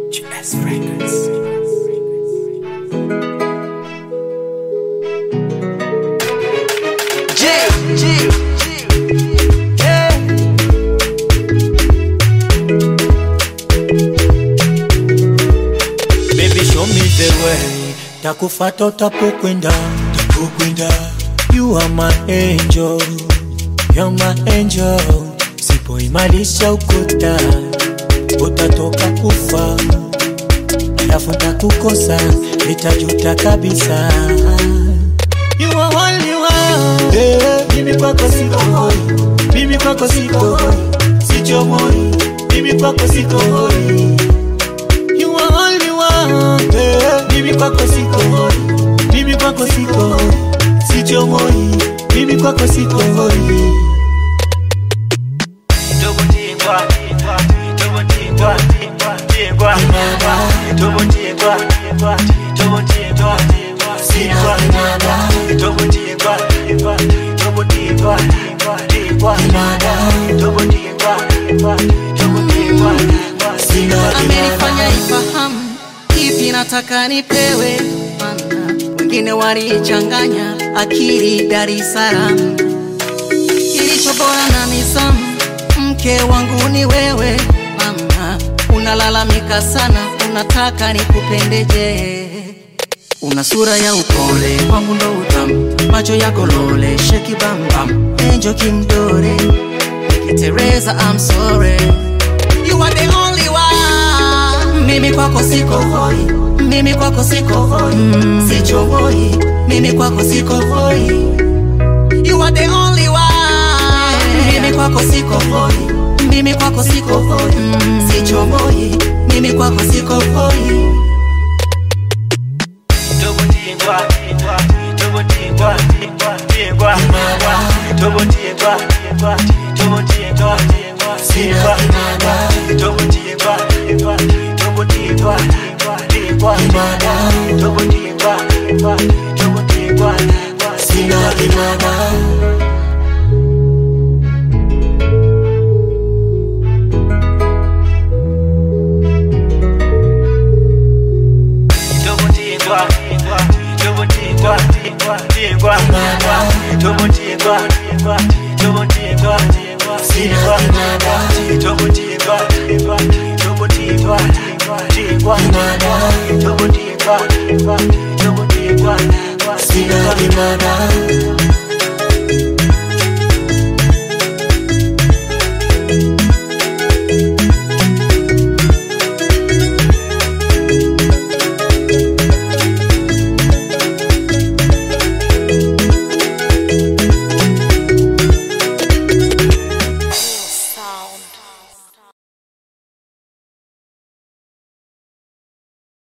GS Records. G, G, yeah. Baby show me the way Takufata utapokwenda Tapokwenda You are my angel You're my angel Sipoimarisha ukuta Utatoka kufa Alafu takukosa Nitajuta kabisa You are only one yeah. Mimi kwako siko hoi Mimi kwako siko hoi Sichomoi Mimi kwako siko hoi You are only one yeah. Mimi kwako siko hoi Mimi kwako siko hoi Sichomoi Mimi kwako siko hoi Tobo tingwa, tobo tingwa, tingwa, tobo tingwa, tobo tingwa, tingwa, tobo tingwa, tobo tingwa, tingwa, tobo tingwa, tobo tingwa, tingwa. amenifanya ifahamu ipi nataka nipewe, mana wengine walichanganya akili Dar es Salaam. Kilicho bora na nizamu, mke wangu ni wewe mama. Unalalamika sana, unataka nikupendeje? Una sura ya upole, kwangu ndo utamu, macho yako lole, sheki bambam, enjo kimdore, Teresa, I'm sorry You are the only one. Mimi kwako siko hoi, mimi kwako siko hoi, mm. sicho hoi, mimi kwako siko hoi. You are the only one. Mimi kwako siko hoi, mimi kwako siko hoi, mm. sicho hoi, mimi kwako siko hoi. Tobo tingwa, tobo tingwa, tingwa, tobo tingwa, tobo tingwa, tingwa, tobo tingwa, tobo tingwa, tingwa, tobo tingwa, tobo tingwa, tingwa. Tobo tingwa, tobo tingwa, tingwa, tobo tingwa, tobo tingwa, tingwa, tobo tingwa, tobo tingwa, tingwa, tobo tingwa, tobo tingwa, tingwa.